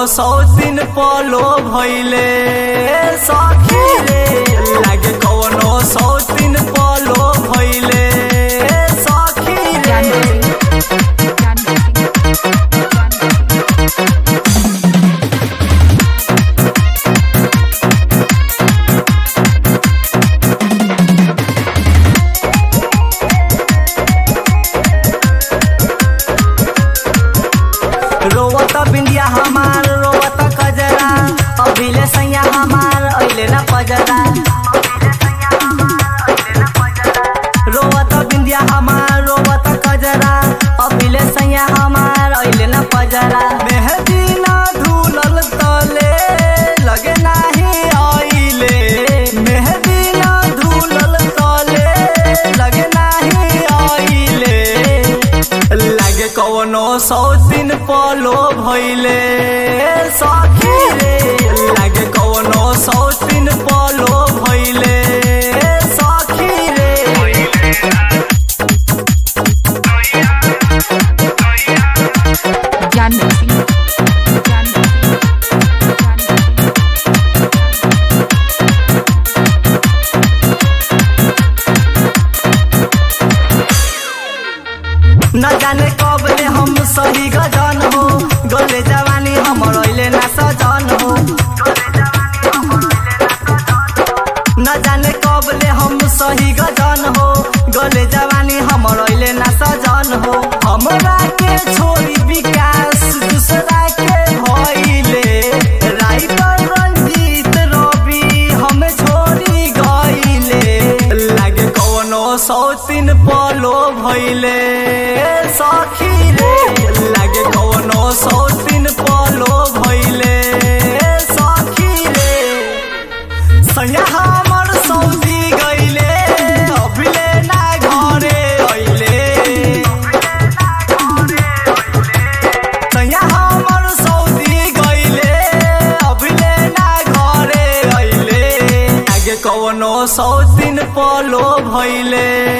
सौ दिन पलो भैले सखी रे लागे कवनो सौ दिन पलो भैले सखी रे रोवत बिंदिया हमार रोवत कजरा अभिले सैया हमार अइले ना पजरा रोवत बिंदिया हमार रोवत कजरा अभिले सैया हमार अइले ना पजरा मेहदी ना धुलल तले लगे नाही अइले मेहदी ना धुलल तले लगे नाही अइले लागे कवनो सौ दिन पलो भैले सखी रे लागे कवनो सौ दिन पलो भैले सखी रे Janvi. न जाने कब ले हम सही गजन हो गोले जवानी हमर अइले ना सजन हो न जाने कब ले हम सही गजन हो गोले जवानी हमर अइले ना सजन हो हमरा के छोड़ी विकास दूसरा के भइले राइटर रंजीत रवि हम छोड़ी गइले लागे कवनो सौ तीन पलो भइले सखी रे लागे कवनो सौ तीन पलो भइले सखी रे सैया हमर सौदी गइले अभिले ना घरे अइले सैया हमर सौदी गइले अभिले ना घरे अइले आगे कवनो सौ दिन पलो भइले